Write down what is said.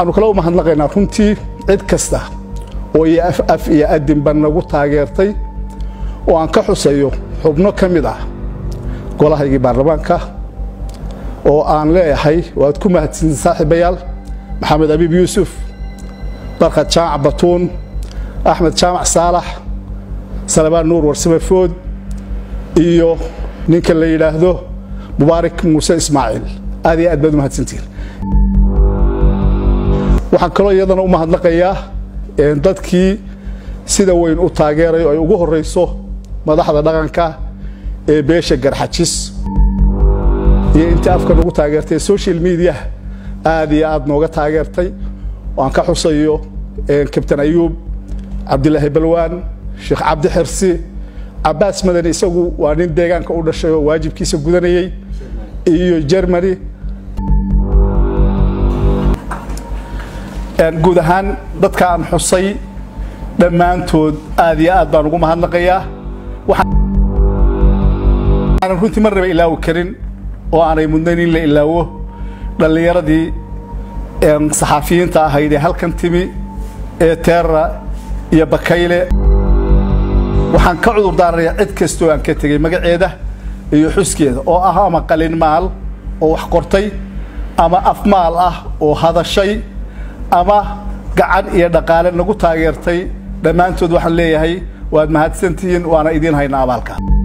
waxaanu kale u mahadnaqaynaa runtii cid kasta oo iyo af af iyo adinba nagu taageertay oo aan ka xusayo xubno ka mid ah golahaygii baarlamaanka oo aan leeyahay waad ku mahadsantiin saaxiibayaal maxamed abiib yuusuf barkad jaamac batuun axmed jaamac saalax salabaan nuur warsame food iyo ninka la yidhaahdo mubaarak muuse ismaaciil aad iyo aad baad u mahadsantihiin waxaan kaloo iyadana u mahadnaqayaa dadkii sida weyn u taageeray oo ay ugu horrayso madaxda dhaqanka ee beesha garxajis iyo intii afka nagu taageertay social media aad iyo aad nooga taageertay oo aan ka xusayo kabtan ayuub cabdilaahi balwaan sheekh cabdi xirsi cabaas madani isagu waa nin deegaanka u dhashay oo waajibkiisa gudanayey iyo germany guud ahaan dadka aan xusay dhammaantood aad iyo aad baan ugu mahadnaqayaa waxaanan runtii marnaba ilaawi karin oo aanay mudnayn in la ilaawo dhallinyaradii saxaafiyiinta ahayd ee halkan timi ee teera iyo bakayle waxaan ka cudur daaranayaa cid kastoo aan ka tegey magaceeda iyo xuskeeda oo ah ama qalin maal oo wax qortay ama afmaal ah oo hadashay ama gacan iyo dhaqaale nagu taageertay dhammaantood waxaan leeyahay waad mahadsantihiin waana idiin haynaa abaalka